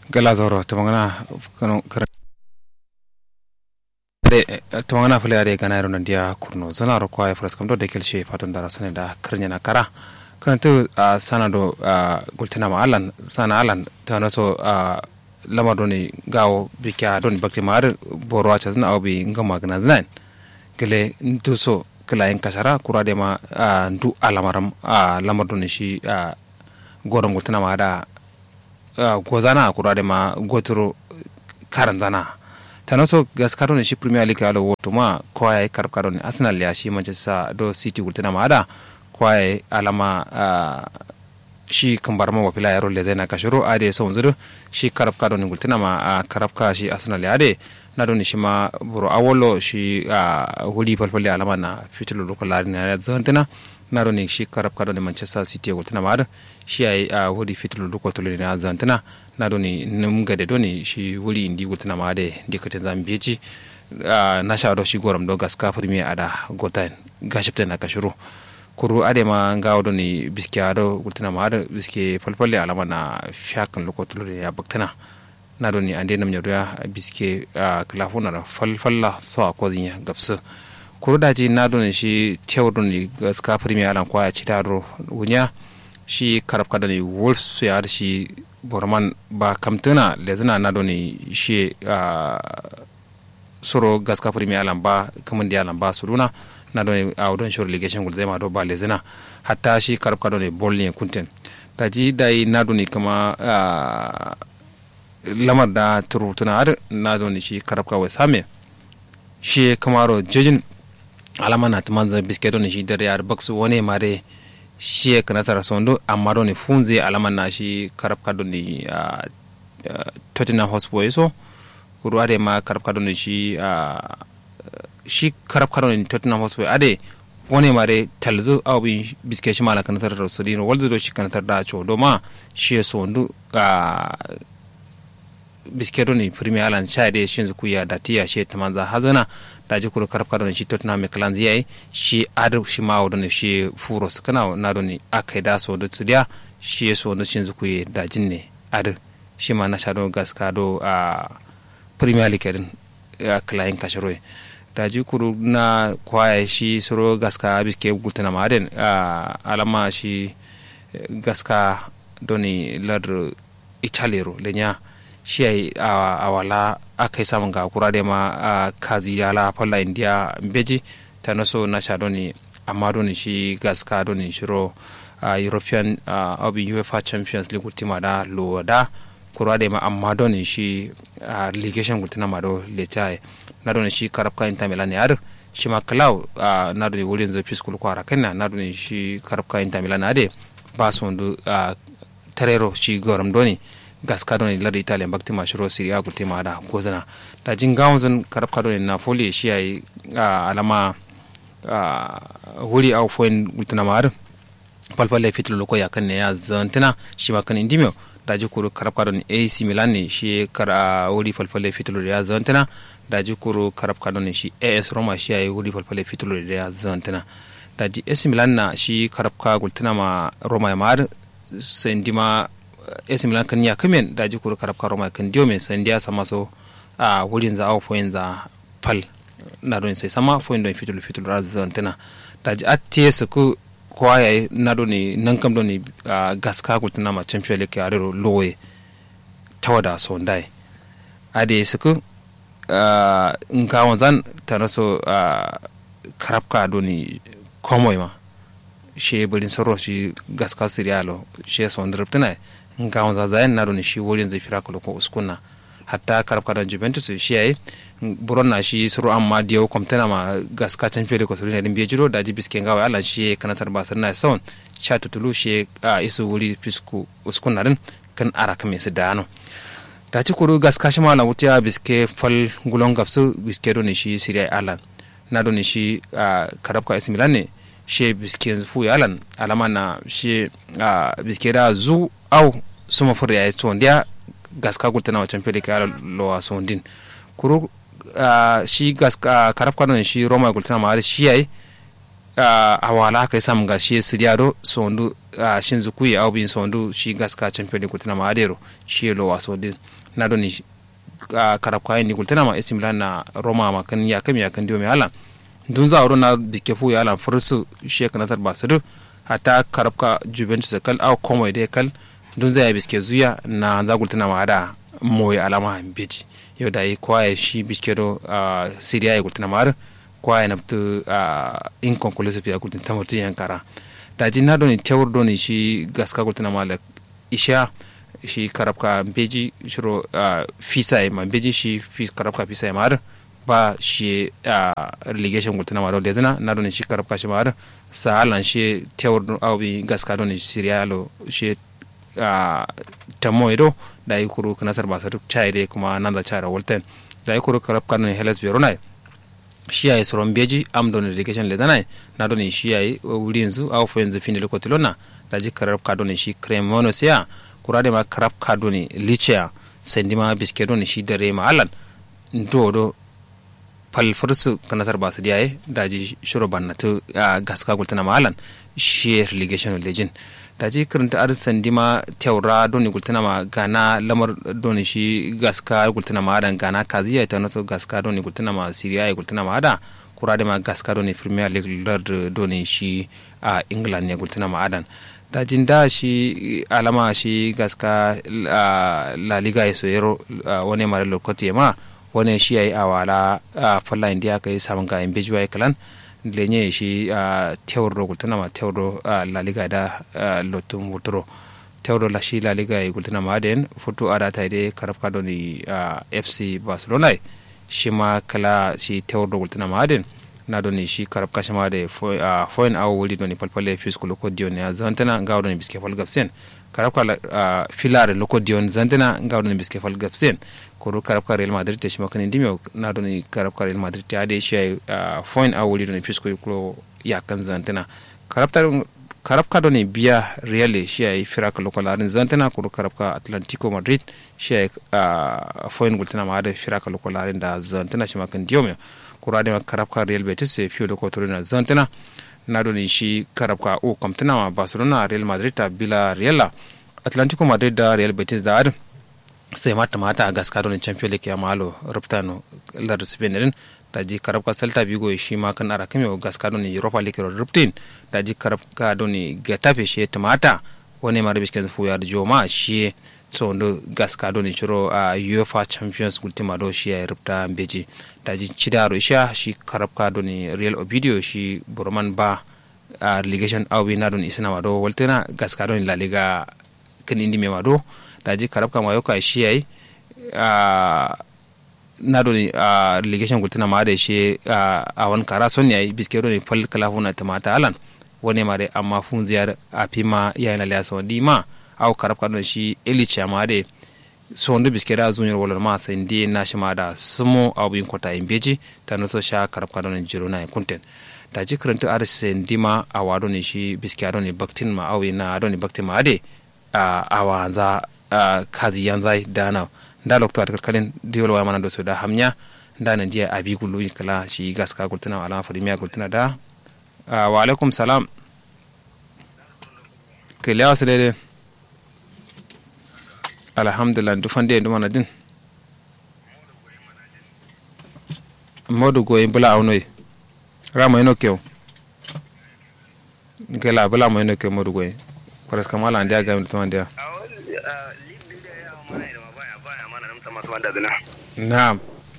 gala zoro tamangana kano kar de tamangana fule ade gana ro nandia kurno zona ro kwa fras kam do de kelshe patun dara sone da karnya na kara kan to sana do gultina ma alan sana alan ta na so lama do ni gawo bikya don bakti mar boro acha zna obi ngama gana znan gele ntu so kala en kasara kura de ma ndu alamaram lamar do ni shi goron gultina ma da gozana kura de ma gotoro karan zana tano so gaskaro ne shi premier league alo woto ma kwaye karkaro ne arsenal ya shi manchester do city gultina ma da kwaye alama shi kambar ma wafila yaro le zena kashiro ade so wanzu shi karab kado ne gultina ma karab ka shi arsenal ya de na do ne shi ma buro awolo shi huli falfali alama na fitilo lokal lari na zantina na do ne shi karab kado ne manchester city gultina ma da shi ai huli fitilo lokal tolo ne zantina na do ne num gade do ne shi wuri indi gultina ma de dikatin zambeji na sha do shi goram do gaska premier ada gotan gashipta na kashiro kuru ade ma ngawo do ni biske ado gultina ma ado biske falfalle alama na fiyakan lokotulu ne ya baktana na do ni ande nam nyodo ya biske klafuna da falfalla so a kozin ya gapsu kuru daji na do ni shi tewo do ni gaska premier alan kwa ya cita do wunya shi karab kada ni wolves su ya shi borman ba kamtuna lezina na do ni shi soro gaska premier alan ba kamandi alan ba suruna na don a don short legation gul ma do ba lezina hatta shi karab kado ne bol ne kunten da ji dai na don kama lamar da turutuna har na don shi karab ka wai same shi kamaro jejin alama na tuman zan biske don shi dare yar baksu wani mare shi ka nasara sondo amma don funze alama na shi karab kado ne Tottenham Hotspur so ruwa da ma karab kado ne shi shi karab karon tottenham hotspur ade wani mare talzu aw bi biske shi mala kanatar da su dino waldo shi kanatar da cho do ma shi so ndu a biske do ni premier alan cha de shin zu ya da tiya shi tamanza hazana da ji kuro karab karon shi tottenham mclan zai shi adu shi ma wadon shi furo su kana na do ni akai da so da tsidiya shi so ndu shin zu kuya da jinne adu shi ma na sha do gaska do a premier league din klayin kashiroye daji kuru na kwaya shi suro gaska biske gultana maden alama shi gaska doni ladr italero lenya shi ai awala aka yi samun ga kura da ma kazi yala falla india beji ta naso na sha doni amma doni shi gaska doni shiro european abin uefa champions league ultima da lo da kura da ma amma doni shi ligation gultana ma do lechai na doni shi karab ka inta milan yar shi ma klaw na doni wurin zo fiskul kwara kanna na doni shi karab ka inta milan ade ba su ndu tarero shi goram doni gaska doni lada italia bakti ma shiro siriya gulte ma da gozana da jin gawon zan karab ka doni na foli shi yayi alama wuri au foin gultuna ma ar palpalle fitlo loko ya kan ne ya zantina shi ma kan indimio daji kuru karab ka doni ac milan ne shi kara wuri palpalle fitlo ya zantina daji kuru karab kado ne shi as roma shi yayi wuri falfale fitulo da ya zantina daji as milan na shi karab ka gultina ma roma ya mar sendi ma as milan kan ya kamen daji kuru karab ka roma kan dio men sendi ya sama so a wurin za au foyin za pal na don sai sama foyin don fitulo fitulo da zantina daji atte su ku kwa yayi na don ne nan kam don ne gaska gultina ma champion league ya ro lowe tawada so ndai ade su ku Uh, nka wanzan tana so uh, karabka doni komoy ma she bulin soro shi gaska siriyalo she so ndirptina nka wanzan zayen na doni shi wolin zai fira ko uskunna hatta karabka don juventus shi yayi buron na shi suru amma diyo komtena ma gaska champion ko suru ne din bejiro da ji biske ngawa alan shi kanatar basar na son sha tutulu shi uh, isu wuri fisku uskunna din kan ara kame su dano da ci kuru gas kashi ma na wuta biske fal gulon gapsu biske do ne shi siriya alan na do ne shi karab ka milan ne she biske fu alan alama na she biske da zu au suma fur ya to ndia gas ka gulta na wacan fere ka lo a sondin kuru shi gas karab ka ne shi roma gulta ma shi yayi a wala kai sam ga shi siriado sondu a shinzu kuyi au bin sondu shi gaska champion league tana ma adero shi lo waso din na doni a karab kayan ni kultana ma AC Milan na Roma ma kan ya kam ya kan dio me ala dun za ro na bike fu ya ala fursu shi kana tar basadu hata karab ka Juventus kal au komo de kal dun za ya biske zuya na za kultana ma ada moy alama beji yau da yi kwaye shi biske do Syria ya kultana ma kwaye na tu inconclusive ya kultana tamutu yankara da ji na doni tewur doni shi gaska kultana ma la isha shi karabka beji shiro fisa ma beji shi karabka fisa ma ba shi relegation gultana ma do lezina na doni shi karabka shi ma sa halan shi tewur awbi gaska doni siriya lo shi tamo ido da yi kuru kanasar ba sa duk chai kuma nan da chara wolten da yi kuru karabka doni helas verona shi yayi soron beji am don relegation lezana na doni shi yayi wuri yanzu aw fo yanzu fini lokotilona da ji karabka doni shi cremono siya kurade ma karab kado ni lichea sendima biskedo ni shi dare ma alan do do pal fursu kanatar ba su diyaye daji shuro banna to gaska gultana ma alan shi relegation legend daji karanta ar sendima teura do ni gultana ma gana lamar do ni shi gaska gultana ma adan gana kaziya ta naso gaska do ni gultana ma siriya gultana ma ada kurade ma gaska do ni premier league do ni shi a england ne gultana ma adan dajin da shi alama shi gaska la liga ya soyero wani mara lokaci ma wani shi ya yi a wala falla indiya ka yi samun ga in bejuwa kalan lenye shi tewar do gultuna ma tewar do la liga da lotun wuturo tewar do la shi la liga ya gultuna ma den foto ada ta ide karafka do ni fc barcelona shi ma kala shi tewar do gultuna ma den na doni shi karab kashama da foin awo wuli doni palpale fis ko loko dion ya zantana ngaw doni biske fal gapsen karab kala filare loko dion zantana ngaw doni biske fal gapsen ko ru karab ka real madrid te shima kan indimi na doni karab ka real madrid te ade shi foin awo wuli doni fis ko ko ya kan zantana karab tar karab ka doni biya real shi ay firaka loko larin zantana ko ru karab ka atlantico madrid shi ay foin gultana ma ade firaka loko larin da zantana shima kan diome kurade karabka real betis e fiyo ko torina zantena nadoni shi karabka o kamtana ma barcelona real madrid ta bila real atlantico madrid da real betis da ad sai mata mata a gaska don champion league ya malo ruptano lar spain din da ji karabka celta vigo shi ma kan ara kame gaska don europa league ruptin da ji karabka don getafe shi tamata wani mara bisken fu ya joma shi so ndo gaska do ni churo a uh, UEFA Champions ultima do shi ya rubta beji da ji chidaro isha shi karabka do ni Real Ovidio shi Burman ba a uh, relegation awi na don isna wado waltena gaska do ni La Liga kan indi me wado da ji karabka ma yoka shi yayi a na do ni a relegation ultima ma da shi a wan kara son yayi biskero ni fal kala huna tamata alan wani mare amma fun ziyar a fima yayin la liaso di ma aw karab kadon shi eli chama de sondu biskera zunyar walor ma sai ndi na shi ma da sumo aw bin kota in beji ta no so sha karab kadon jiro na kunten da ji karanta ar sai ndi ma a wado ne shi biskera ne baktin ma aw na ado ne baktin ma ade a awanza kazi yanzai dana da lokto at kalkalin diwol wa mana do so da hamnya da nan dia abi gulu kala shi gaska gultuna ala farimiya gultuna da wa alaikum salam kele wasu daidai alhamdulillah dufande en ɗumana din modu goyi bula awnoyi rama eno kew gela bula mo eno kew modu goyi presque mala andi a gami tuma ndia naam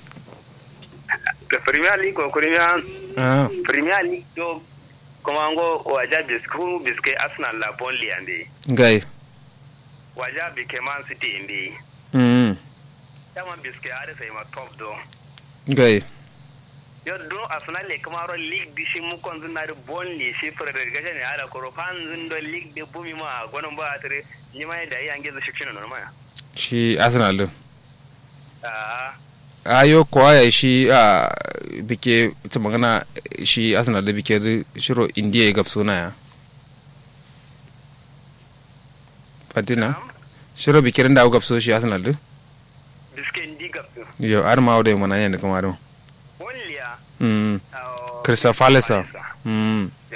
premier league ko premier ah premier league do kuma ngo waja bisku biske arsenal la bonli ande ngay waja bike man city inde mm tama biske are sai ma top do ngay yo do arsenal le kuma ro league di shi mu kon zuna bonli shi fere da gaje ne ala ko fan zun do league de bumi ma gonon ba tare ni mai da yange zu shikshin no ma shi arsenal din ah ayo kwaya shi a bike ta magana shi arsenal da bike shiro indiya ya gab suna ya fatina shiro bike da gab so shi arsenal din biske ndi gap yo ar ma wada mana yan kuma do bonli ya mm crystal palace mm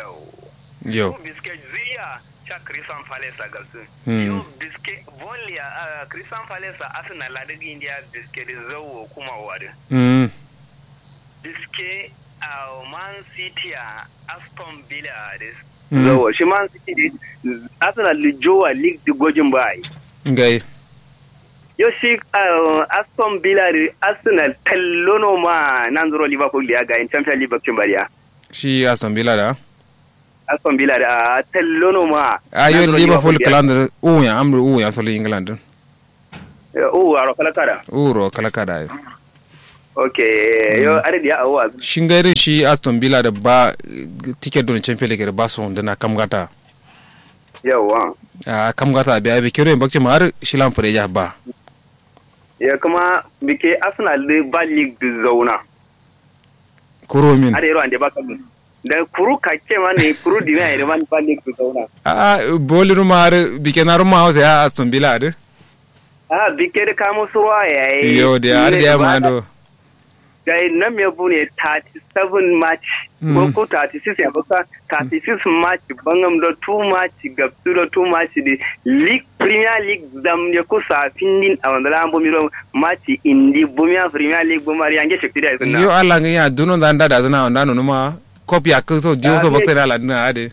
Yo. biske ziya cha Christian Palace a galsu Mm. yo biske Burnley a Christian Palace a Arsenal la daga India biske da zawo kuma wari mm biske a Man City a Aston Villa da Mm. zawo shi Man City da Arsenal da jowa league da gojin ba yi ngai yo shi uh, Aston Villa da Arsenal tallono ma nan zuro Liverpool da ya ga in Champions League bakin bariya shi aston villa da Aston Villa da uh, tallono ma ayo nan zuro liverpool da ya- kalandar u ya amru u ya solo england Eh, oh aro kala kara uro kala kada okay yo are dia awa shin gairin shi aston villa da ba ticket don champion league da ba su da na kamgata yawa a kamgata biya bi kiro bakci ma har shilan fure ya ba ya kuma bike Arsenal da ba league da zauna kuro min are yaro ande ba kan da kuru kake ma ne kuru di ne da man ba league da zauna a boliru ma har bi kenaru ma hausa ya aston villa da ah bike da kamo suwa yayi yo da har da ya ma do da na me bu ne 37 match ko ko 36 ya baka 36 match bangam da 2 match gabsu da 2 match di league premier league dam ne ko sa findin a wanda lambo miro match indi bumia premier league bumari yange shekti da sunna yo allah ngi ya duno da nda da zana onda no ma copy ak so dio so Ah, bakte ala dina ade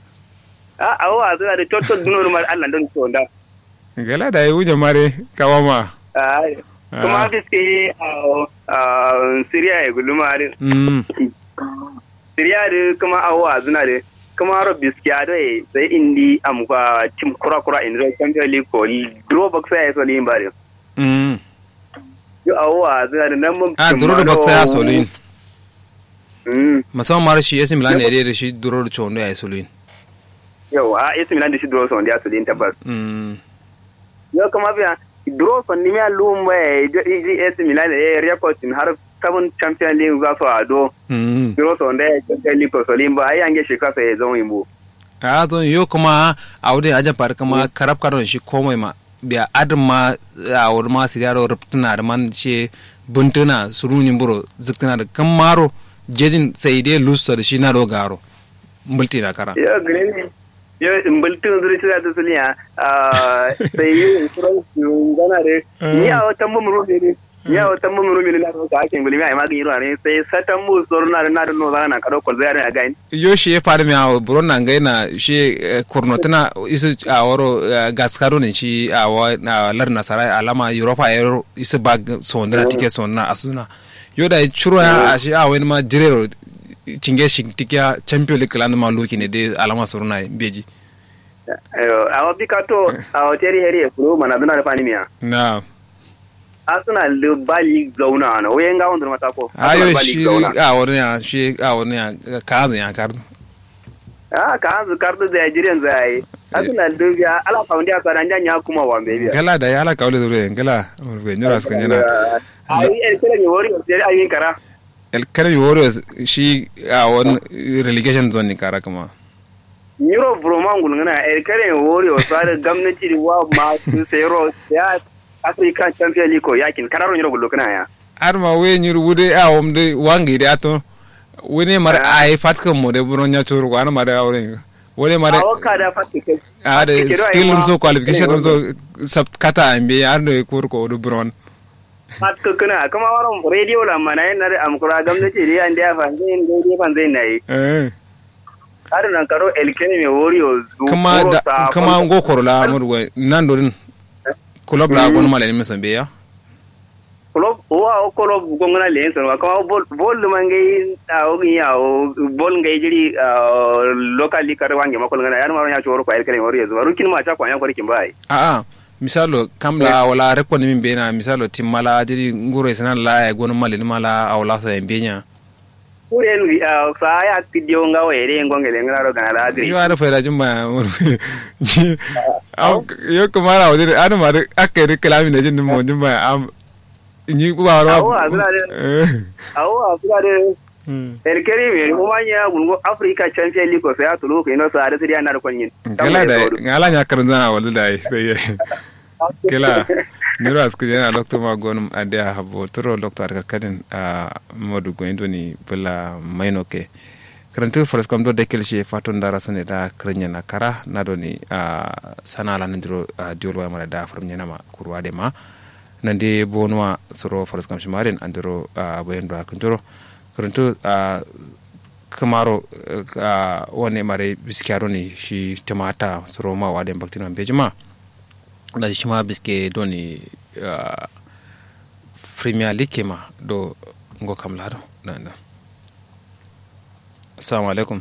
a awa zuwa da toto dunor mar Allah don to da gala da yu jamare kawama ai kuma biske a Syria ya guluma da mm Syria da kuma awa zuna da kuma ro biske a da sai indi amka tim kura kura in ro Champions League ko draw box ya so limba da mm yo awa zuna da nan mun a duro da baksa ya solin mm musamman mara shi yasin milan ne da shi duro da chondo ya solin yo a isi milan da shi draw so da so lin tabbas mm yo kuma biya draw so ni ya lumba ya isi milan da record har seven Champions League za su ado mm Biro so nda ya liko solimba ai ange shi kasa ya zama imbo. a to yo kuma a wurin ajan fara kuma karab karon shi komai ma biya adin ma a wurin ma su yaro rubtuna da man shi buntuna surunin buro ziktuna da kan maro jejin sai dai lusa da shi na dogaro multi na kara Yo green yo imbultun zuri shi da suliya ah sai yi insurance gana de ni a wata mu muru ne ni a wata mu muru ne na ka ake ngulimi ai magin yiro ne sai satan mu sorna na da no zana kado ko zai ne ga ni. yo shi ya faru mai awo buron na ngai na shi kurnotina isu a waro gaskaro ne shi a wa na lar nasara alama europa ya isu ba sondana tike sondana asuna yo da churo ya a shi a wani ma jirero cinge shi tike champion league land ma loki ne dai alama suruna beji Ayo awa bikato awa teri heri e kuro mana duna da fani miya. na Arsenal da bali zauna na wayen ga wanda mata ko. ayo Arsenal bali shi zauna. a wani ya shi a wani ya kaza ya kardu Ah ka hanzu kartu da Nigerian zai. Arsenal da ya ala faundi a tsaran janya kuma wa mbebe. gala da ya ala kawle zure gala mulbe nyura sukan yana Ai el kira ni wori sai ai yin kara. el Academy Warriors shi a wani relegation zone ne kara kuma. Euro Broman gulngana el kira ni wori o sare gwamnati da wa ma su sayro ya African Champions League ko yakin kararo Euro gullo kana ya. Ar ma we nyur wude a wom de wangi de ato. Wene mar ai fatkan mo de buron nya turu ko an ma da awre. Wone ma de A waka da fatike. a de skill dum so qualification dum so sab kata ambe ar do kur ko do buron. Fatka kana kuma waron radio la mana yana da amkura gwamnati da yan da fa zai dai fan zai nayi. Eh. Har nan karo el kira ni wori o Kuma da kuma ngo korla murwe nan do din. Club la gon mala ni mesambe ya. club wa o club gongona le so wa kuma bol bol mangai a o ya o bol ngai jiri local league kar wange makol ngana yar maro nya choro ko el kene wori zo rukin ma cha ko yan ko rikin bai A a misalo kamla wala rekko ni min bena misalo timmala diri nguro sanan la e gon mala ni mala awla sa en benya. kuren sa ya tidio nga were ngongele ngana ro kana la yo agri ara fayda jumma am yo kumara wadi ana ma akere kalami ne jin mo jumma am ni ku ba ro Awo, azura de- awo afura de el kene me mo manya gungo africa champion league ko sa ya tulu ko ino sa da siria na ko nyin kala da ngala nya karin zana wala da sai kala niro asku jana doctor ma gonum ade habo toro doctor ka kadin a modu go indoni bula maino ke karantu faras kam do dekel she fatun dara sone da krenya na kara na do ni a sana la ndiro diol wa mara da from nyana ma kurwa de ma nande bonwa soro faras kam shimaren andiro bayan do akandiro karantu kamaro wani mare biskiyaro ne shi tamata soro ma wa den baktina bejima da shi ma biske do ni premier league ma do ngo kam lado na na assalamu alaikum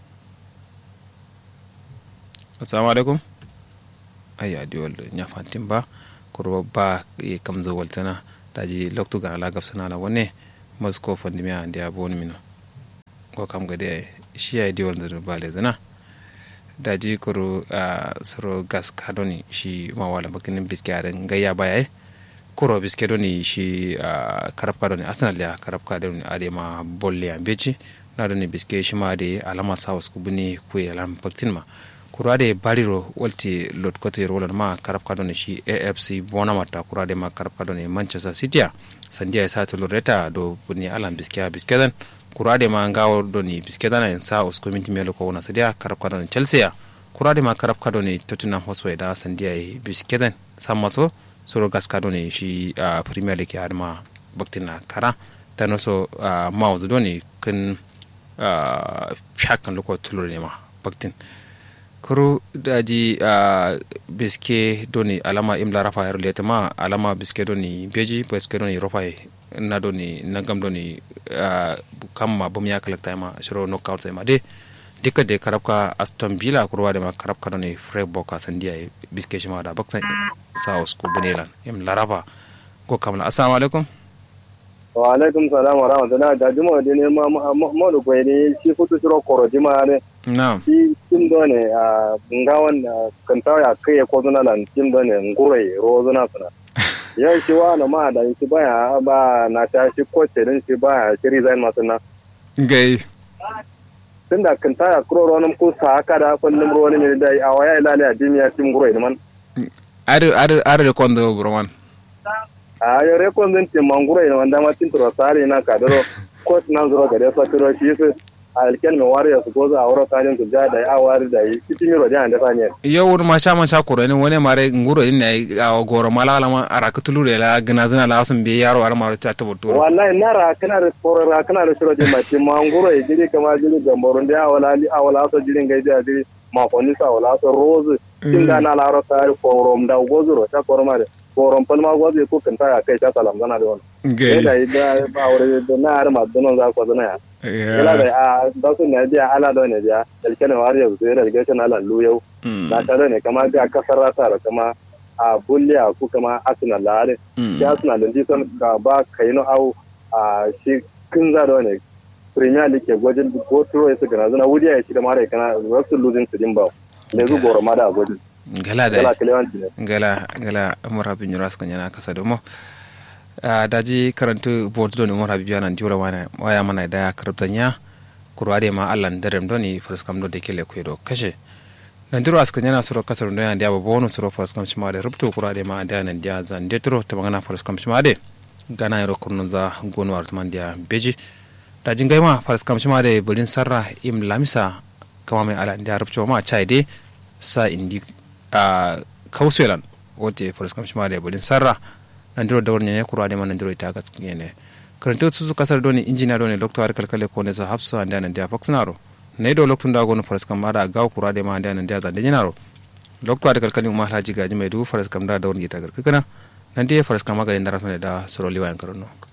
assalamu alaikum ayya di wal nya fantin ba kurba ba e kam zo waltana daji loktu ga ala gabsana la wone masko fandi mi andi abon mino ko kam gade shi ya di wal da ba le zana daji kuru soro gas kadoni shi ma wala bakinin biskaren gayya baya kuro biske doni shi karab kadoni arsenal ya karab kadoni ade ma bolle ambeji na doni biske shi ma de alama sawas kubuni kuye alam baktin ma kurade bariro walti lot kote rolan ma karab kadoni shi afc bonamata kurade ma karab kadoni manchester city sandiya ya sata loreta do buni alam biske biske dan kurade ma ngawo doni biske dan en sa us community melo ko wona sadia karab kadoni chelsea kurade ma karab kadoni tottenham hotspur da sandiya biske dan sammaso soro gas kadoni shi premier league ya ma baktina kara tano so mawzu doni kan fiyakan loko tulur ne ma baktin kuru daji biske doni alama imla rafa yar leta ma alama biske doni beji biske doni rafa na doni nagam doni kamma bum ya kalakta ma shiro knockout sai ma de dika de karabka aston villa kurwa de ma karabka doni freiburg sandiya biske shi ma da baksan sa usku bunelan im laraba ko kamla assalamu alaikum wa alaikum salam wa rahmatullahi da juma de ne ma ma do ko ne shi futu shiro koro jima ne na'am shi tim do ne a ngawan kan ta ya kai ko zuna lan tim do ne ngure ro zuna suna ya shi wa na ma da shi baya ba na ta shi ko ce din shi baya shi resign ma suna gai tunda kan ta ya kuro ronum ko sa haka da kullum ro ne da a waya ilale a dimiya tim ngure man ar ar ar de kondo broman a yo re kon din tim ngure ne wanda ma tin tro sare na ka daro ko nan zuro ga da sa tro shi su alken me wari ya su goza a wuro tanin su ja da a wari da yi cikin yiro da da sanye yawur ma sha man sha kuro ne wani mare nguro ne a goro mala la ma araka tulure la gana zina la sun be yaro ar maro ta tabbatu wallahi na ra kana da koro ra kana da shiro ma tim nguro e jiri kama jiri gamborun da awala li awala so jirin ga da jiri ma konni sa awala so rose tin da na la ro ta ko rom da gozuro ta koro mare koron palma gozo ko kan ta kai ta salam zana da wannan gai da da ba wuri da na har ma dunon za ko zana ya ila da a da su ne dia ala da ne dia dalkene wari yau sai da ga kana ala lu yau na ta ne kama ga kasar rata da kama a bulliya ko kama arsenal la ale ya arsenal din son ka ba kai no au a shi kin za da ne premier league gwajin ko turo ya su gana zana wudiya ya shi da mara kana wasu losing su din ba ne zu goro ma da gwajin gala gala da kilewanci ne gala gala umar habib nyuras kan yana kasa domo daji karantu botu doni umar habib yana jura wana waya mana da kartanya kurwade ma allan darem doni faskam do de kele kwedo kashe nan diro askan yana suro kasar do yana da bonu suro faskam shima da rubto kurwade ma da nan dia zan detro ta magana faskam shima de gana yaro kurnu za gonu artman dia beji daji ngai ma faskam shima de bulin sarra im lamisa kama mai ala da rubto ma chai de sa indi a kauselan wote faskam shima de bulin sarra nandiro dawar nyanya kura de man nandiro ita gas ngene karanto su kasar doni injina doni doctor har kalkale ko ne za hafsa anda nan dia faxnaro ne do loktun da gono faras kam ada gaw kura de ma anda nan dia zande jinaro doctor har kalkale ma haji gaji mai du faras kam da dawar ita garkana nan dia faras kam ga indara sone da soro liwa yan karono